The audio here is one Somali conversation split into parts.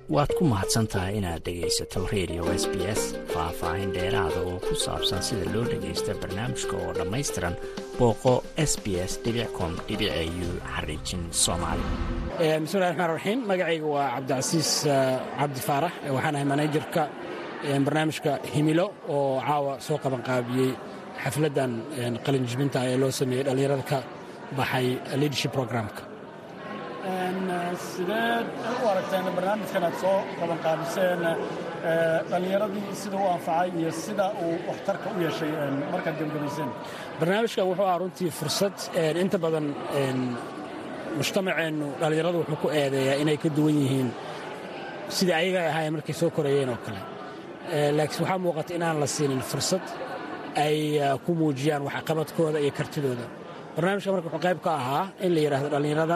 waad ku mahadsan tahay inaad dhegaysato radio s b s faah-faahin dheeraada oo ku saabsan sida loo dhagaysta barnaamijka oo dhammaystiran booqo s b s com u xariijin soomaali bismillahi raxmaan raxiim magacayga waa cabdicasiis cabdi faarax waxaan ahay manajerka barnaamijka himilo oo caawa soo qabanqaabiyey xafladdan qalinjibinta ee loo sameeyey dhallinyarada ka baxay leadership programka sideed u aragteen barnaamijkan aad soo qabanqaabiseen dhallinyaradii sida u anfacay iyo sida uu waxtarka u yeeshay markaad gebagabayseen barnaamijkan wuxuu aha runtii fursad inta badan mujtamaceennu dhallinyaradu wuxuu ku eedeeyaa inay ka duwan yihiin sidai ayaga ahaayeen markay soo korayeen oo kale laakiin waxaa muuqata inaan la siinin fursad ay ku muujiyaan waxqabadkooda iyo kartidooda barnaamijka marka wuxuu qayb ka ahaa in la yidhaahdo dhallinyarada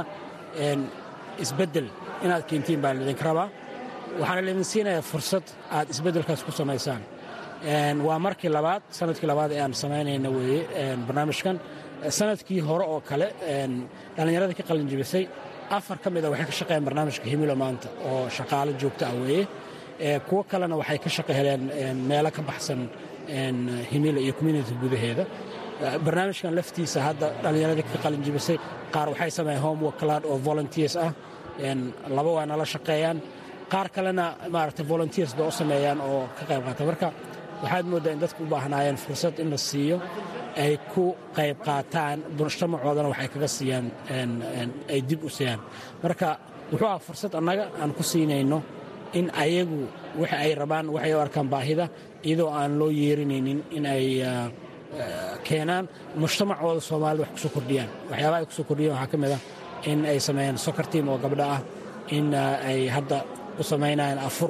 isbeddel inaad keentiin baa laydinka rabaa waxaana laydin siinayaa fursad aad isbeddelkaas ku samaysaan waa markii labaad sanadkii labaad ee aan samaynayna weeye barnaamijkan sanadkii hore oo kale dhallinyaradii ka qalinjibisay afar ka mida waxay ka shaqeeyaan barnaamijka himilo maanta oo shaqaalo joogto ah weeye kuwo kalena waxay ka shaqo heleen meelo ka baxsan himilo iyo community gudaheeda barnaamijkan laftiisa hadda dhallinyaradii ka qalinjibisay qaar waxay sameeyeen homework cloud oo volunteers ah laba waa nala shaqeeyaan qaar kalena maaragtay volunteers ba u sameeyaan oo ka qayb qaata marka waxaad mooddaa in dadku u baahnaayeen fursad in la siiyo ay ku qayb qaataan mujtamacoodana waxay kaga siiyaan ay dib u siiyaan marka wuxuu aha fursad annaga aan ku siinayno in ayagu waxa ay rabaan waxay u arkaan baahida iyadoo aan loo yeerinaynin in ay keenaan mujtamacooda soomaalida wax kusoo kordhiyaan waxyaabaha ay kusoo kordhiyaan waxaa ka mid ah in ay sameeyaan soccer team oo gabdho ah in ay hadda u samaynayaan afur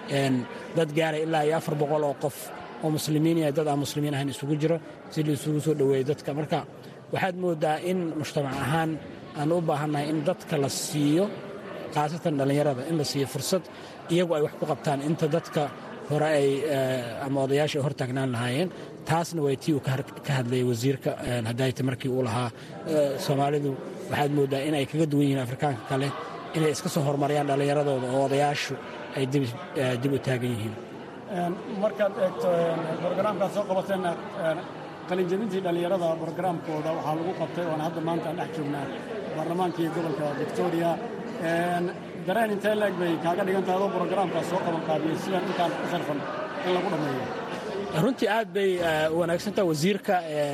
dad gaaray ilaa iyo afar boqol oo qof oo muslimiin iyo dad aan muslimiin ahayn isugu jiro si la isugu soo dhoweeyo dadka marka waxaad mooddaa in mujtamac ahaan aan u baahannahay in dadka la siiyo khaasatan dhallinyarada in la siiyo fursad iyagu ay wax ku qabtaan inta dadka hore ay ama odayaasha ay hor taagnaan lahaayeen taasna way tii uu ka hadlayay wasiirka hadayta markii uu lahaa soomaalidu waxaad mooddaa in ay kaga duwan yihiin afrikaanka kale inay iska soo horumariyaan dhallinyaradooda oo odayaashu ay dib u taagan yihiin markaad eegto brogaraamkaad soo qabateen qalinjabintii dhallinyarada brogaraamkooda waxaa lagu qabtay oona hadda maanta aan dhex joognaa baarlamaankii gobolka victoria dareen intee leeg bay kaaga dhigantahay adoo brogaraamkaas soo qabanqaabiyey sidaan intaan ku sharfan in lagu dhammeeyo runtii aad bay wanaagsantaha wasiirka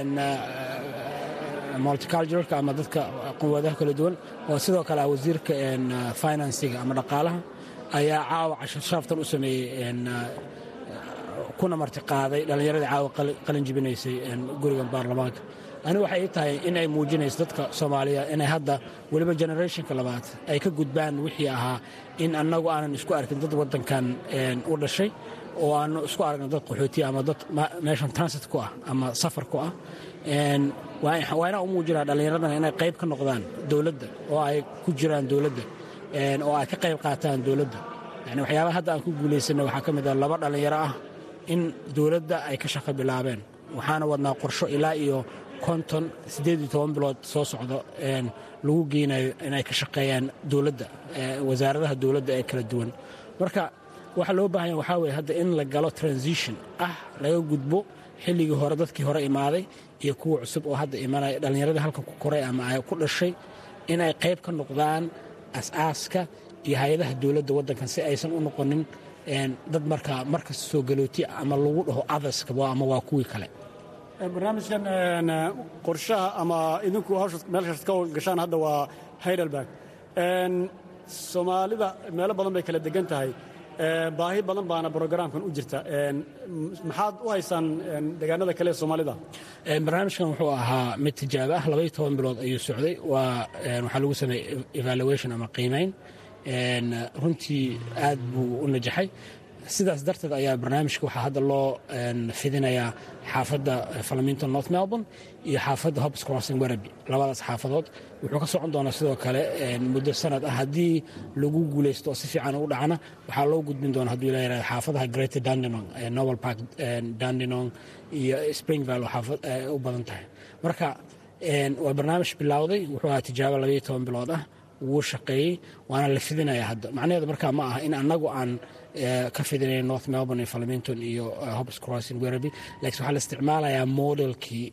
multiculturalka ama dadka quwadaha kala duwan oo sidoo kale ah wasiirka finansiga ama dhaqaalaha ayaa caawa cashar sharaftan u sameeyey kuna martiqaaday dhallinyaradii caawa qalin jibinaysay gurigan baarlamaanka ani waxay ii tahay in ay muujinayso dadka soomaaliya inay hadda weliba generationka labaad ay ka gudbaan wixii ahaa in annagu aanan isku arkin dad waddankan u dhashay oo aanu isku aragna dad qaxootiya ama dad meeshan transit ku ah ama safar ku ah waa inaan u muujinaa dhallinyaradana inay qayb ka noqdaan dowladda oo ay ku jiraan dowladda oo ay ka qayb qaataan dowladda yani waxyaabaha hadda aan ku guulaysanay waxaa ka mid ah laba dhallinyaro ah in dowladda ay ka shaqo bilaabeen waxaana wadnaa qorsho ilaa iyo konton siddeed iyo toban bilood soo socdo lagu geynayo inay ka shaqeeyaan dowladda wasaaradaha dowladda ee kala duwan marka waxaa loo baahanya waxaa weye hadda in la galo transition ah laga gudbo xilligii hore dadkii hore imaaday iyo kuwa cusub oo hadda imanaya dhallinyaradii halka ku koray ama ay ku dhashay inay qayb ka noqdaan as-aaska iyo hay-adaha dowladda waddankan si aysan u noqonin dad markaa markasta soo galooti ama lagu dhaho adarska ama waa kuwii kale barnaamijkan qorshaha ama idinku hawsha meelshaas ka gashaan hadda waa heidelberg soomaalida meelo badan bay kala degan tahay baahi badan baana brogaraamkan u jirta maxaad u haysaan deegaanada kale ee soomaalida barnaamijkan wuxuu ahaa mid tijaabo ah labaiyo toban bilood ayuu socday waa waxaa lagu sameeyey evaluation ama qiimayn runtii aad buu u najaxay sidaas darteed ayaa barnaamijka waxaa hadda loo fidinayaa xaafadda falaminton north melbourne iyo xaafadda hobs crossing werreby labadaas xaafadood wuxuu ka socon doonaa sidoo kale muddo sanad ah haddii lagu guulaysto oo si fiican u dhacna waxaa loo gudbin doona hadduu la yihahdo xaafadaha greater dandenong novel park dandenong iyo springvale oo xaafad u badan tahay marka waa barnaamij bilowday wuxuu ahaa tijaabo labaiyo toban bilood ah wuu shaqeeyey waana la fidinaya hadda macnaheedu markaa ma aha in annagu aan ka fidinayn north melbourne iyo flemington iyo hobs crossing werreby lakiin waxaa la isticmaalayaa modelkii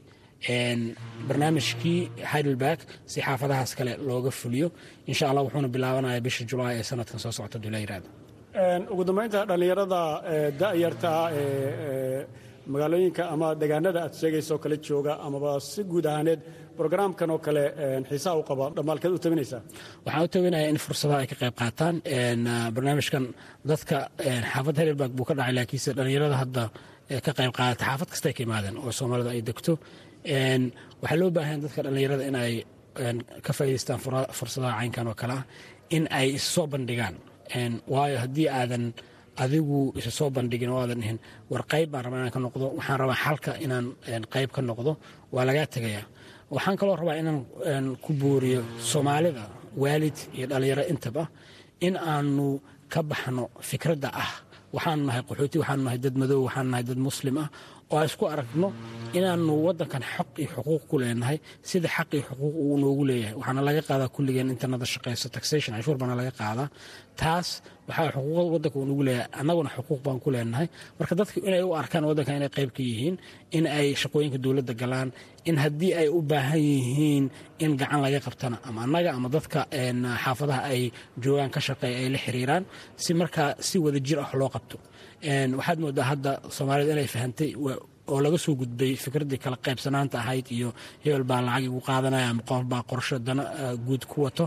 barnaamijkii heidelberg si xaafadahaas kale looga fuliyo insha allah wuxuuna bilaabanaya bisha julaay ee sanadkan soo socota dula yiraahdo ugu dambaynta dhallinyarada da'yarta ee magaalooyinka ama degaanada aad sheegayso kale jooga amaba si guud ahaaneed brograamkan oo kale xiisaa u qaba dhammaalkeed u tabinaysaa waxaan u tabinayaa in fursadaha ay ka qayb qaataan barnaamijkan dadka xaafad heidelberg buu ka dhacay laakiinse dhallinyarada hadda ka qayb qaadata xaafad kastay ka yimaadeen oo soomaalida ay degto waxaa loo baahanya dadka dhallinyarada in ay ka faa'idaystaan fursadaha caynkan oo kale ah in ay is soo bandhigaan waayo haddii aadan adigu isa soo bandhigin oo aadan dhihin war qayb baan rabaa inaan ka noqdo waxaan rabaa xalka inaan qayb ka noqdo waa lagaa tegayaa waxaan kaloo rabaa inaan ku booriyo soomaalida waalid iyo dhallinyaro intaba in aanu ka baxno fikradda ah waxaanu nahay qaxooti waxaanu nahay dad madow waxaanu nahay dad muslim ah oo a isku aragno inaanu waddankan xaq iyo xuquuq ku leenahay sida xaq iyo xuquuq uu noogu leeyahay waxaana laga qaadaa kulligeen intanada shaqayso taxation canshuur baana laga qaadaa taas waxaa xuquuqda waddanka uu noogu leeyahay annaguna xuquuq baan ku leenahay marka dadka inay u arkaan waddankan inay qayb ka yihiin in ay shaqooyinka dowladda galaan in haddii ay u baahan yihiin in gacan laga qabtana ama annaga ama dadka xaafadaha ay joogaan ka shaqeeya ay la xiriiraan si markaa si wada jir ah loo qabto waxaad moodaa hadda soomaalida inay fahantay oo laga soo gudbay fikraddii kala qaybsanaanta ahayd iyo hebel baa lacag igu qaadanaya ama qof baa qorsho dana guud ku wato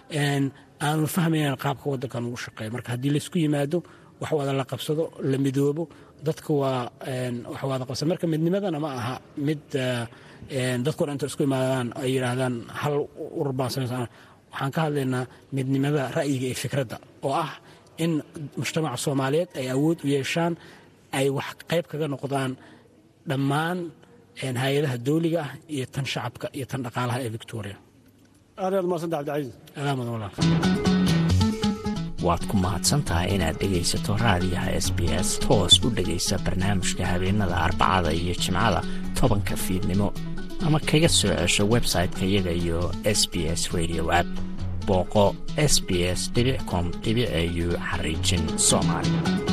aanu fahmaynan qaabka waddankan ugu shaqeeya marka haddii laysku yimaado wax wada la qabsado la midoobo dadka waa wax wada qabsada marka midnimadana ma aha mid dadkao dhan inta isku imaadaan ay yidhaahdaan hal urur baan samaysan waxaan ka hadlaynaa midnimada ra'yiga iyo fikradda oo ah in mujtamaca soomaaliyeed ay awood u yeeshaan ay wax qayb kaga noqdaan dhammaan hay-adaha dawliga ah iyo tan shacabka iyo tan dhaqaalaha ee victoria aad aad umadsanta cabdicaiis adaa mudan walaal waad ku mahadsantahay inaad dhegaysato raadiyaha s b s toos u dhegaysa barnaamijka habeenada arbacada iyo jimcada tobanka fiidnimo ama kaga soo cesho website-ka iyaga iyo s b s radio app booqo s b s com au xariijin soomaali